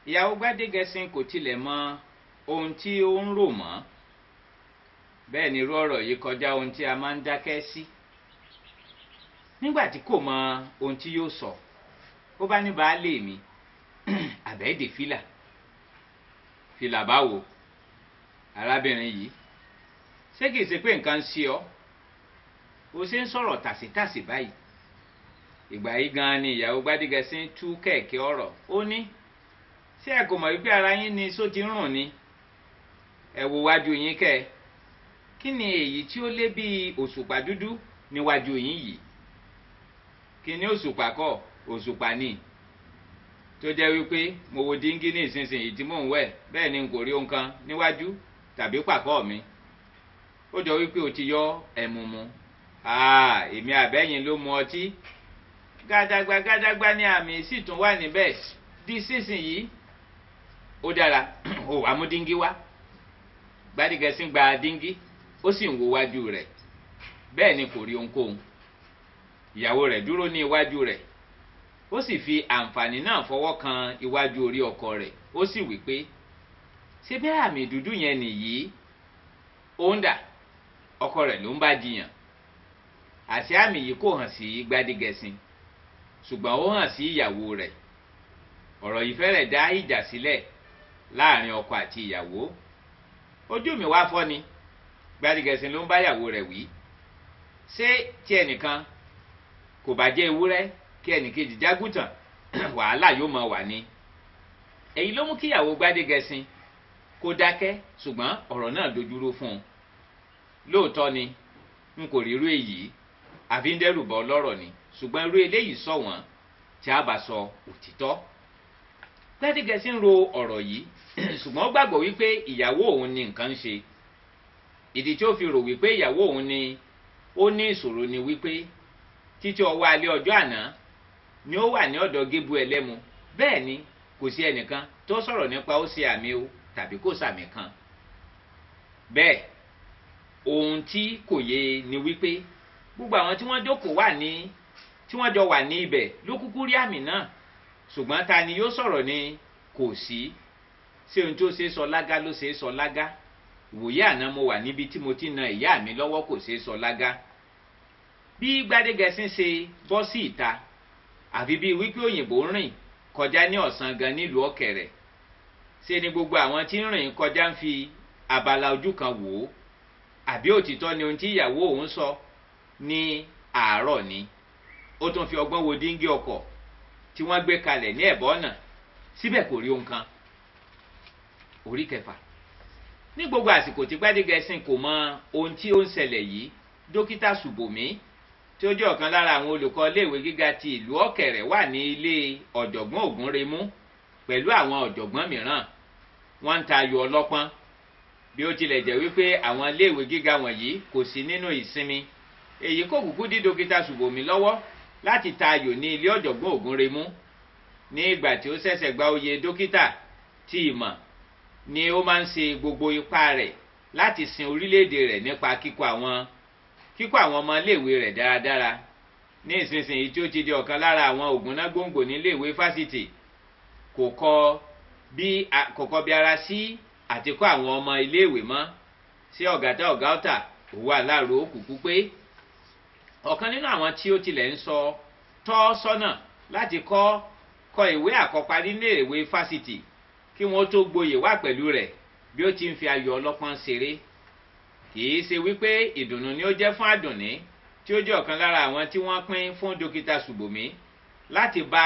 ìyàwó gbádégẹṣin kò tilẹ̀ mọ ohun tí ó ń rò mọ́ bẹ́ẹ̀ ni irú ọ̀rọ̀ yìí kọjá ohun tí a máa ń dákẹ́ sí nígbà tí kò mọ ohun tí yóò sọ ó bá ní baálé mi àbẹ́ẹ̀dè fìlà fìlà báwo arábìnrin yìí ṣé kìí ṣe pé nǹkan ń ṣe ọ́ o ṣe ń sọ̀rọ̀ tàṣítàṣì báyìí ìgbà yìí gan-an ni ìyàwó gbádégẹṣin tú kẹ̀kẹ́ ọ̀rọ̀ ó ní ṣé ẹ kò mọ̀ wípé ara yín ni só ti ń rùn ni ẹ wo wájú yín kẹ́ ẹ kí ni èyí tí ó lé bíi òṣùpá dúdú níwájú yín yìí kí ni òṣùpá kọ́ òṣùpá ni tó jẹ́ wípé mo wo díngí ní ìsinsìnyí tí mò ń wẹ̀ bẹ́ẹ̀ ni n kò rí ohun kan níwájú tàbí pàkọ́ mi ó jọ wípé o ti yọ ẹ̀mú mu èmi àbẹ́yìn ló mu ọtí gàdàgbà gàdàgbà ni àmì sì tún wà níbẹ̀ di sísìnyí ó dára ó wàá mú díngí wá gbádìgẹsí gba díngí ó sì ń wo wájú rẹ̀ bẹ́ẹ̀ ni kò rí ohunkóhun ìyàwó rẹ̀ dúró ní iwájú rẹ̀ ó sì fi àǹfààní náà fọwọ́ kan iwájú orí ọkọ rẹ̀ ó sì wí pé ṣé bẹ́ẹ̀ àmì dúdú yẹn nìyí ó ń dà ọkọ rẹ̀ ló ń bá jiyàn àṣé àmì yìí kò hàn sí gbádìgẹsí ṣùgbọ́n ó hàn sí ìyàwó rẹ̀ ọ̀rọ̀ yìí fẹ́rẹ̀ dá ìjà sílẹ̀ láàrin ọkọ àti ìyàwó ojú mi wá fọ́ ni gbadegẹ̀sìn ló ń bá ìyàwó rẹ̀ wí ṣé tí ẹnìkan kò bá jẹ́ ewúrẹ́ kí ẹnìkejì jágùtàn wàhálà yóò mọ wà ní. èyí ló mú kí ìyàwó gbadegẹ̀sìn kó dákẹ́ ṣùgbọ́n ọ̀rọ̀ náà dojúró fún un lóòótọ́ ni n kò rí irú èyí àfi ń dẹ́rù bọ́ lọ́rọ̀ ni ṣùgbọ́n irú eléyìí sọ wọ́n tí a bá sọ òtítọ́ gbẹ́dígẹ́sí ń ro ọ̀rọ̀ yìí ṣùgbọ́n ó gbàgbọ́ wípé ìyàwó òun ni nǹkan ń ṣe ìdí tí ó fi rò wípé ìyàwó òun ni ó ní ìṣòro ni wípé títí ọwọ́ alẹ́ ọjọ́ àná ni ó wà ní ọ̀dọ̀ gébú ẹlẹ́mu bẹ́ẹ̀ ni kò sí ẹnìkan tó sọ̀rọ̀ nípa ó ṣe àmì o tàbí kò sàmì kan bẹ́ẹ̀ ohun tí kò yé ni wípé gbogbo àwọn tí wọ́n jókòó wà ní tí wọ́n jọ wà ní ibẹ̀ ló kúkú rí àmì náà ṣùgbọ́n ta ni yóò sọ̀rọ̀ ni kò sí ṣé ohun tó ṣe é sọ lágá ló ṣe é sọ lágá ìwòye àná mo wà níbi tí mo ti na ìyá mi lọ́wọ́ kò ṣe é sọ lágá bí gbadegẹsín ṣe bọ́ sí ìta àfi bíi wípé òyìnbó ń rìn kọjá ní ọ̀sán gan nílùú ọ̀kẹ̀rẹ̀ ṣe ni gbogbo àwọn tí ń rìn kọjá ń fi abala ojú kan wò ó àbí òtítọ́ ni ohun tí ìyàwó òun sọ ní àárọ̀ ni ó tún fi ọgbọ́n wo díngí ọkọ̀ tí wọ́n gbé kalẹ̀ ní ẹ̀bọ́ ọ̀nà síbẹ̀ kò rí ohun kan orí kẹfà ní gbogbo àsìkò tí gbádégẹsìn kò mọ ohun tí ó ń ṣẹlẹ̀ yìí dókítà ṣùbòmí tí ó jẹ́ ọ̀kan lára àwọn olùkọ́ iléèwé gíga ti ìlú ọ̀kẹ̀rẹ̀ wà ní ilé ọ̀jọ̀gbọ́n ògúnremú pẹ̀lú àwọn ọ̀jọ̀gbọ́n mìíràn wọ́n ń ta ayò ọlọ́pọ́n bí ó tilẹ̀ jẹ́ wípé àwọn iléèwé gíga wọ̀nyí kò sí nínú ìsinmi èyí kò kúkú dí dókítà ṣùbòmí lọ́wọ́ láti ta ayò ní ilé ọ̀jọ̀gbọ́n ògúnremú ní ìgbà tí ó ṣẹ̀ṣẹ̀ gba oyè dókítà tí ìmọ̀ ni ó máa ń ṣe gbogbo ipá rẹ̀ láti sin orílẹ̀-èdè rẹ̀ nípa kíkọ́ àwọn kíkọ́ àwọn ọmọ iléèwé rẹ̀ dáradára ní ìsinsìnyí tí ó ti di ọ̀kan lára àwọn ògúnná gbòǹgbò níléèwé fásitì kò kọ bí kò kọ bí ara sí àti kọ́ àwọn ọmọ iléèwé mọ́ sí ọ̀gátá ọ̀gá ọ̀tà òwò aláàrò òkùnkùn pé ọ̀kan nínú àwọn tí ó tilẹ̀ ń sọ tọ́ sọ́nà láti kọ́ kọ ìwé àkọ́parí níléèwé fásitì kí wọ́n tó gboyè wá pẹ̀lú rẹ̀ bí ó ti ń fi ayọ̀ ọlọ́pọ́n ṣeré kìí ṣe wípé ìdùnnú ni ó jẹ́ fún àdùnní tí ó jẹ́ ọ̀kan lára àwọn tí wọ́n pín fún dókítà ṣùbòmí láti bá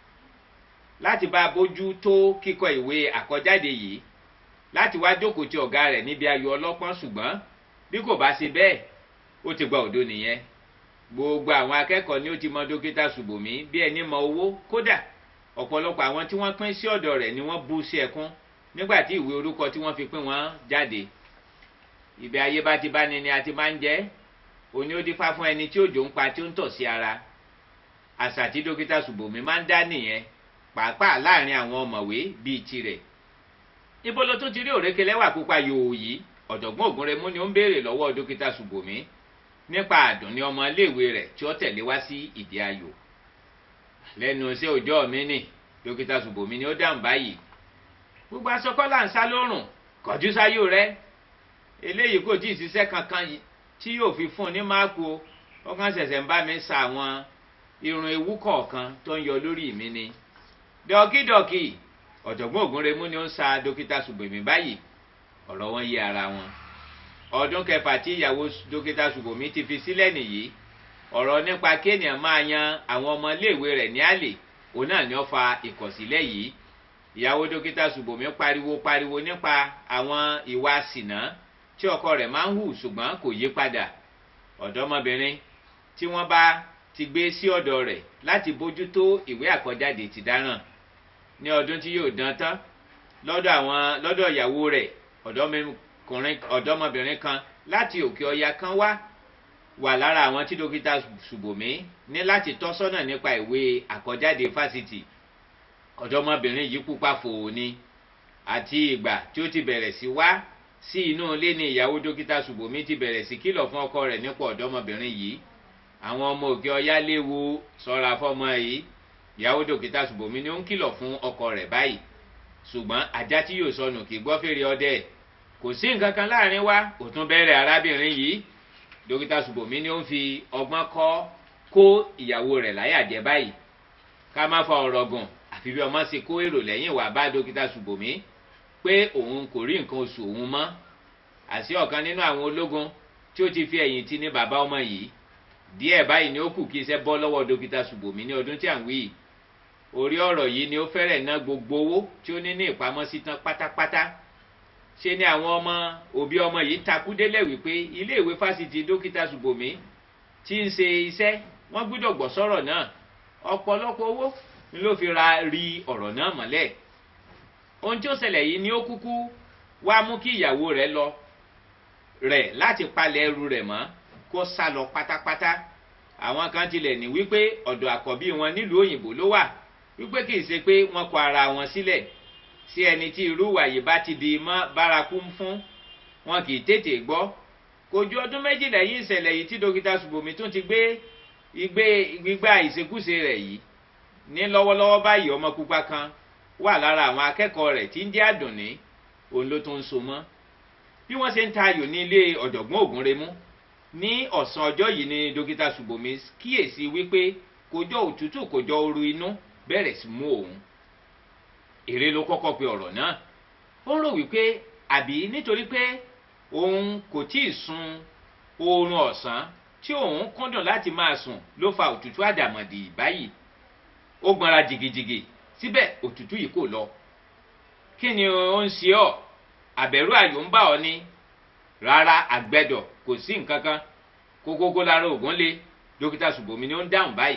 láti bá bójú tó kíkọ ìwé àkọjáde yìí láti wá jókòó ti ọ̀gá rẹ̀ níbi ayọ̀ ọlọ́pọ́n ṣùgbọ́n bí kò bá ṣe bẹ́ẹ̀ ó ti gba òdo nìyẹn gbogbo àwọn akẹ́kọ̀ọ́ ni ó ti mọ dókítà ṣùbòmí bí ẹni mọ owó kódà ọ̀pọ̀lọpọ̀ àwọn tí wọ́n pín sí ọ̀dọ̀ rẹ̀ ni wọ́n bú sí ẹkún nígbà tí ìwé orúkọ tí wọ́n fi pín wọn jáde ibi ayé bá ti bá ni ni a ti máa ń jẹ́ òní ó dífá fún ẹni tí òjò ń pa tí ó ń tọ̀ sí ara àṣà tí dókítà ṣùbòmí máa ń dá nìyẹn pàápàá láàrin àwọn ọ̀mọ̀wé bíi tirẹ̀ ibo ló tún ti rí òrékè lẹ́wà pupa yòò yìí ọ̀jọ̀gbọ́n ògúnremú ni ó ń béèrè lọ́wọ́ dókítà ṣùbòmí nípa àdùnní ọmọ iléèwé rẹ̀ tí ó tẹ̀lé wá sí ìdí ayò lẹ́nu iṣẹ́ òjọ́ mi nì dókítà ṣùbòmí ni ó dáhùn báyìí gbogbo aṣọ kọ́là ń sá lórùn kọjú sáyò rẹ eléyìí kò tí ì ṣiṣẹ́ kankan tí yóò fi fún un ní máàkù o wọ́n kàn ṣẹ̀ṣẹ̀ ń bá mi sa àwọn irun ewu kọ̀ọ̀kan tó ń yọ lórí mi ni dọ́kídọ́kì ọ̀jọ̀gbọ́n ògúnremú ni ó ń sa dókítà ṣùgbọ́n báyìí ọ̀rọ̀ wọn yé ara wọn ọdún kẹfà tí ìyàwó dókítà ṣùgbọ́n ti fi sílẹ̀ nìyí ọ̀rọ̀ nípa kéèyàn máa yan àwọn ọmọ iléèwé rẹ̀ ní àlè òun náà ni ó fa ìkọ̀sílẹ̀ yìí ìyàwó dókítà ṣùgbọ́n pariwo pariwo nípa àwọn ìwà sìnà tí ọkọ rẹ̀ máa ń hù ṣùgbọ́n kò yí padà ọ̀dọ́mọbìnrin tí wọ́n bá ti gbé sí ọ̀dọ̀ rẹ̀ láti bójútó ìwé àkọjáde ti dáràn ní ọdún tí yóò dán tán lọ́dọ̀ àwọn lọ́dọ̀ ìyàwó rẹ̀ ọ̀dọ́mọbìnrin kan láti òkè ọya kan wá wà lára àwọn tí dókítà ṣùbòmí ní láti tọ́ sọ́nà nípa ìwé àkọjáde fásitì ọ̀dọ́mọbìnrin yìí pupa fòó ni àti ìgbà tí ó ti bẹ̀rẹ̀ sí wá sí inú ilé ní ìyàwó dókítà ṣùbòmí ti bẹ̀rẹ̀ sí kìlọ̀ fún ọkọ rẹ̀ nípa ọ̀dọ́mọbìnrin yìí àwọn ọmọ òkè ọyá léwu sọ́ra fọ́mọ yìí ìyàwó dókítà ṣùbòmí ni ó ń kìlọ̀ fún ọkọ rẹ̀ báyìí ṣùgbọ́n ajá tí yóò sọnù kì í gbọ́ fèrè ọdẹ kò sí nǹkan kan láàrin wa kò tún bẹ̀rẹ̀ arábìnrin yìí dókítà ṣùbòmí ni ó ń fi ọgbọ́n kọ́ kó ìyàwó rẹ̀ láyà jẹ báyìí ká má fa ọ̀rọ̀ gùn àfi bí ọmọ ṣe kó èrò lẹ́yìn wá bá dókítà ṣùbòmí pé òun kò rí nǹkan oṣù òun mọ́ àti ọ̀kan nínú àwọn ológun tí ó ti fi ẹ̀yìn tì ní bàbá ọmọ yìí díẹ̀ báyìí ni ó kù kí iṣẹ́ bọ́ lọ́wọ́ dókítà ṣùbòmí ní ọdún tí à ń wí orí ọ̀rọ̀ yìí ni ó fẹ́rẹ̀ ná gbogbo owó tí ó ní ní ìpamọ́sí tán pátápátá ṣe ni àwọn ọmọ òbí ọmọ yìí takú délẹ̀ wípé iléèwé fásitì dókítà ṣùbòmí tí ń ṣe iṣẹ́ wọ́n gbúdọ̀ gbọ́ sọ̀rọ̀ náà ọ̀pọ̀lọpọ̀ owó ni ló fi ra rí ọ̀rọ̀ náà mọ́lẹ̀ ohun tí ó ṣẹlẹ̀ yìí ni ó kúkú wá mú kí ìyàwó rẹ̀ lọ rẹ̀ láti palẹ̀ ẹrù rẹ̀ mọ́ kó sá lọ pátápátá àwọn kan tilẹ̀ ní wípé ọ̀dọ̀ àkọ́bí wọn nílùú òyìnbó ló wà wípé kì í ṣe pé wọ́n kọ ara wọn sílẹ̀ sí ẹni tí irú wàyí bá ti di mọ́ bárakú fún wọn kì í tètè gbọ́ kò ju ọdún méjì lẹ́yìn ìṣẹ̀lẹ̀ yìí tí dókítà ṣùbọ̀mí tún ti gbé igbé gbígbà ìṣekúṣe rẹ̀ yìí ní lọ́wọ́lọ́wọ́ báyìí ọmọ pupa kan wà lára àwọn akẹ́kọ̀ọ́ rẹ̀ tí ń jẹ́ àdùnní òun ló tún ń so mọ́ bí wọ́n ṣe ń ta ayò ní ilé ọ̀jọ̀gbọ́n ògúnremú ní ọ̀sán ọjọ́ yìí ni dókítà ṣùbọ̀mí kíyèsí wípé kòjọ òtútù kòjọ ooru inú bẹ̀rẹ̀ sí mú òun èrè ló kọ́kọ́ pe ọ̀rọ̀ náà ó rò wípé àbí nítorí pé òun kò tí ì sun oorun ọ̀sán tí òun kúndùn láti máa sùn ló fa òtútù àdàmọ̀dì báyìí ó gbọ́nra jìgìjìgì síbẹ̀ òtútù yìí kò lọ kí ni ó ń ṣe ọ́ àbẹ̀rù àyò ń bà ọ́ ní rárá àgbẹ̀dọ̀ kò sí nǹkan kan kókókó lára ògùn lé dókítà ṣùbọ̀mí ni ó ń dáhùn báyìí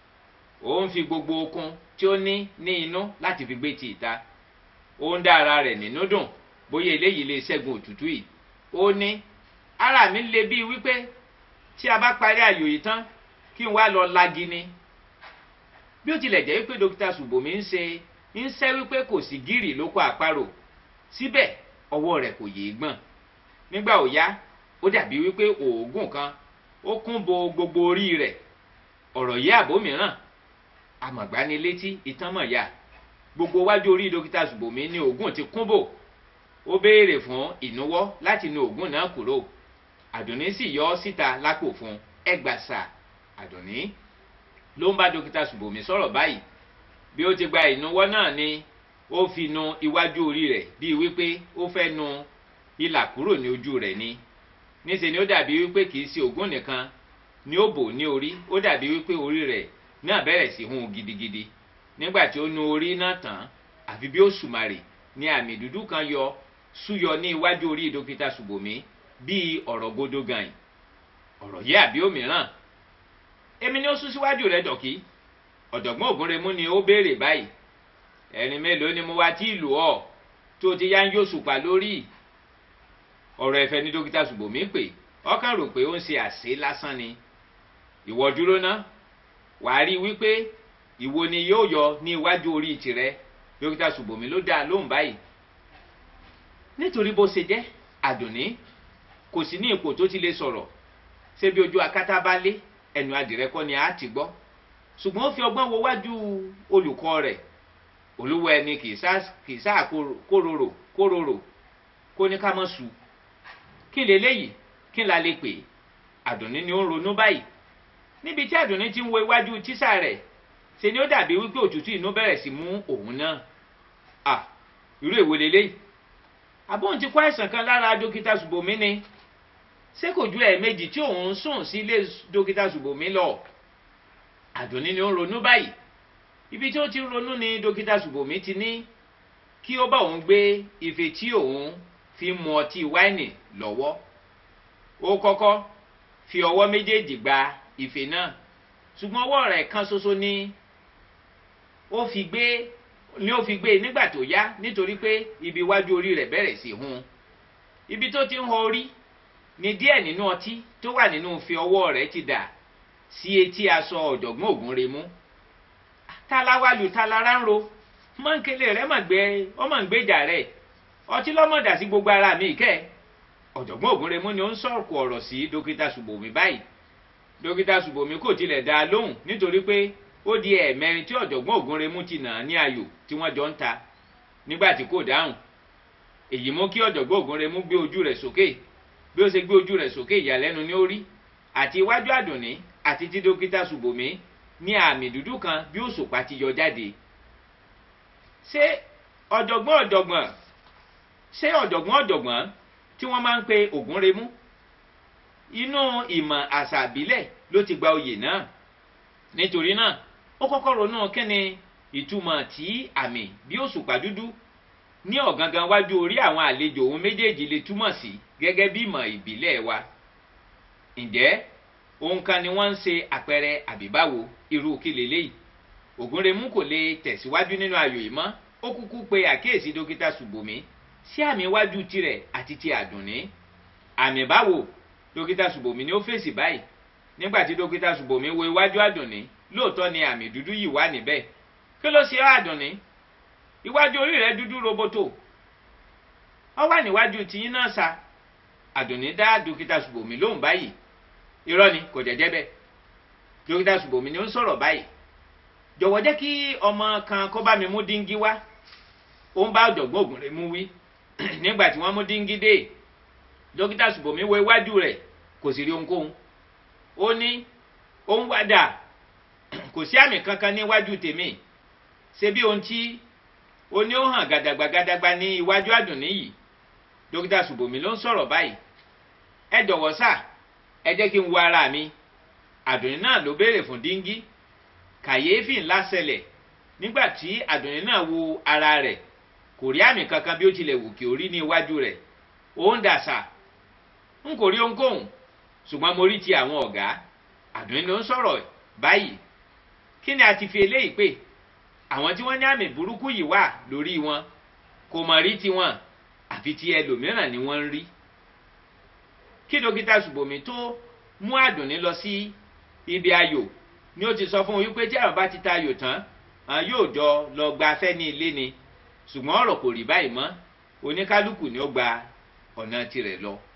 ó ń fi gbogbo okun tí ó ní ní inú láti fi gbé ti ìta ó ń dá ara rẹ̀ nínú dùn bóyá eléyìí lè ṣẹ́gun òtútù yìí ó ní ara mi le bíi wípé tí a bá parí àyò yìí tán kí n wá lọ lagi ni bí ó tilẹ̀ jẹ́ wípé dókítà ṣùbọ̀mí ń ṣe ń ṣẹ́ wípé kò sí gírì lóko àparò síbẹ̀ ọwọ́ rẹ̀ kò yéé gbọ̀n nígbà ó yá ó dàbí wípé oògùn kan ó kún bo gbogbo orí rẹ̀ ọ̀rọ̀ yìí àbó mìíràn àmọ̀gbánilétí ìtànmọ̀yà gbogbo wájú orí dókítà ṣùbọ̀mí ní oògùn ti kún bò ó béèrè fún ìnuwọ́ láti nu oògùn náà kúrò àdùnní sì yọ ọ́ síta lápò fún ẹgbàsà àdùnní ló ń bá dókítà ṣùbọ̀mí sọ̀rọ̀ báyìí bí ó ti gba ìnuwọ́ náà ni ó fi nu iwájú orí rẹ̀ bíi wípé ó fẹ́ nu ìlà kúrò ní ojú rẹ̀ ni níṣẹ́ ni ó dàbí wípé kì í ṣe ògùn nìkan ni ó bò ní orí ó dàbí wípé orí rẹ̀ náà bẹ̀rẹ̀ sí hun gidigidi nígbà tí ó nu orí náà tán àfi bí ó sùmàrè ni àmì dúdú kan yọ súyọ ní iwájú orí dókítà ṣùbọ̀mí bíi ọ̀rọ̀ gbódó gan ọ̀rọ̀ yìí àbí òmíràn èmi ni ó sún síwájú rẹ̀ dọ̀kí ọ̀dọ̀gbọ́n ògúnremú ni ó béèrè báyìí ẹ̀rín mélòó ni mo wá tí ìlú ọ̀ tó ti yá ń yóò sùpà lórí ọ̀rọ̀ ẹ̀fẹ̀ ní dókítà ṣùbọ̀mí pé ọkàn rò pé ó ń ṣe àṣẹ lásán ni ìwọ dúró ná wàá rí i wípé ìwo ni yóò yọ ní iwájú orí tirẹ dókítà ṣùbọ̀mí ló dáa lóhùn báyìí nítorí bó ṣe jẹ́ àdùnní kò sí ní ipò tó ti lè sọ̀rọ̀ ṣé bí ojú akátá bá lé ẹnu adìrẹ kọ́ ni a ti gbọ́ ṣùgbọ́n ó fi ọgbọ́n wo wájú olùkọ́ rẹ̀ olúwa ẹni kì í sáà kóróró kóróró kó ní ká mọ́ su kí leléyìí kí la lè pè àdùnní ni ó ń ronú báyìí níbi tí àdùnní ti ń wo iwájú tíṣà rẹ̀ ṣe ni ó dàbí wípé òtútù inú bẹ̀rẹ̀ sí mú òun náà à irú èwo leléyìí àbóhùn ti kó àìsàn kan lára dókítà ṣùbọ̀mí ni ṣé kò ju ẹ̀ẹ̀mejì tí òun sùn sí ilé dókítà ṣùbọ̀mí lọ àdùnní ni ó ń ronú báyìí ibi tí ó ti ń ronú ni dókítà ṣùbọ̀mí ti ní kí ó bá òun gbé ife tí òun fi mu ọtí wáìnì lọ́wọ́ ó kọ́kọ́ fi ọwọ́ méjèèjì gba ife náà ṣùgbọ́n ọwọ́ rẹ̀ kan ṣoṣo ni ó fi gbé ni ó fi gbé nígbà tó yá nítorí pé ibi iwájú orí rẹ̀ bẹ̀rẹ̀ sí hun ibi tó ti ń họ orí ni díẹ̀ nínú ọtí tó wà nínú ife ọwọ́ rẹ̀ ti dà sí etí aṣọ ọ̀jọ̀gbọ́n Ògúnremú táláwálù tálára ń ro mọ́ńkélé rẹ̀ mọ̀ gbé ọmọ ń gbèjà rẹ̀ ọtí lọ́mọ̀dà sí gbogbo ara mi kẹ́ ọ̀jọ̀gbọ́n Ògúnremú ni ó ń sọ̀kò ọ̀rọ̀ sí dókítà Ṣùbọ̀mí báyìí dókítà Ṣùbọ̀mí kò tilẹ̀ dá a lóhùn nítorí pé ó di ẹ̀ẹ̀mẹrin tí ọ̀jọ̀gbọ́n Ògúnremú ti nà á ní ayò tí wọ́n jọ ń ta nígbà tí kò dáhùn èyí mú kí ọ̀jọ̀gbọ́n Ògúnremú gbé ojú rẹ̀ sókè bí ó ṣe gbé ojú rẹ̀ sókè ìyàlẹ́nu ní orí àti iwájú àdùnní àti tí dókítà Ṣùbọ̀mí ní àmì dúdú kan bí òṣùpá ti yọ jáde ṣé ọ̀jọ̀gbọ́n ọ̀jọ̀gbọ́n ṣé ọ̀jọ̀gbọ́n ọ̀jọ̀gbọ́n tí wọ́n máa ń pe Ògúnremú inú ìmọ̀ àṣà àbílẹ̀ ló ti gba oyè náà nítorí náà ó kọ́kọ́ ronú kíni ìtumọ̀ tí àmì bí òṣùpá dúdú ní ọ̀gangan wájú orí àwọn àlejò òun méjèèjì lè túmọ̀ sí gẹ́gẹ́ bí ìmọ̀ ìbílẹ̀ wa ǹjẹ́ ohun kan ni wọ́n ń ṣe àpẹẹrẹ àbíbáwo irú kí leléyìí Ògúnremú kò lè tẹ̀síwájú nínú ayò yìí mọ́ ó kúkú pe àkíyèsí dókítà Ṣùbọ̀mí sí àmì iwájú tirẹ̀ àti ti àdùnní àmì báwo dókítà Ṣùbọ̀mí ni ó fèsì báyìí nígbà tí dókítà Ṣùbọ̀mí wo iwájú àdùnní lóòótọ́ ni àmì dúdú yìí wà níbẹ̀ kí ló ṣe ọ́ àdùnní iwájú orí rẹ̀ dúdú roboto ó wà níwájú tìyín náà sa àdùnní dá dókítà Ṣùbọ̀mí lóhùn báyìí irọ́ ni kò jẹ́jẹ́ bẹ́ẹ̀ dókítà Ṣùbọ̀mí ni ó ń sọ̀rọ̀ báyìí jọ̀wọ́ jẹ́ kí ọmọ kan kó bá mi mú díngí wá ó ń bá ọ̀jọ̀gbọ́n Ògúnremú wí nígbà tí wọ́n mú díngí dé dókítà Ṣùbọ̀mí wo iwájú rẹ̀ kò sì rí ohunkóhun ó ní ó ń wádà kò sí àmì kankan níwájú tèmi ṣe bí ohun tí ó ní ó hàn gàdàgbà gàdàgbà ní iwájú àdùnní yìí dókítà Ṣùbọ̀mí ló ń sọ̀rọ̀ báyìí ẹ jọ̀wọ́ sà ẹ jẹ́ kí n wo ara mi àdùnní náà ló béèrè fún díngí kàyéfì ńlá ṣẹlẹ̀ nígbà tí àdùnní náà wo ara rẹ̀ kò rí àmì kankan bí ó tilẹ̀ wù kí ó rí ní iwájú rẹ̀ ó ń dàsà n kò rí ohunkóhun ṣùgbọ́n mo rí ti àwọn ọ̀gá àdùnní ló ń sọ̀rọ̀ báyìí kí ni a ti fi eléyìí pè àwọn tí wọ́n ní àmì burúkú yìí wà lórí wọn kò mọ̀ rí tiwọn àfi ti ẹlòmíràn ni wọ́n ń rí kí dókítà Ṣùbọ̀mí tó mú àdùnní lọ sí ibi ayò ni ó ti sọ fún un wípé tí àwọn bá ti ta ayò tán àwọn yóò jọ lọ gba afẹ́ ní ilé ni ṣùgbọ́n ọ̀rọ̀ kò rí báyìí mọ́ oníkálukú ni ó gba ọ̀nà tirẹ̀ lọ.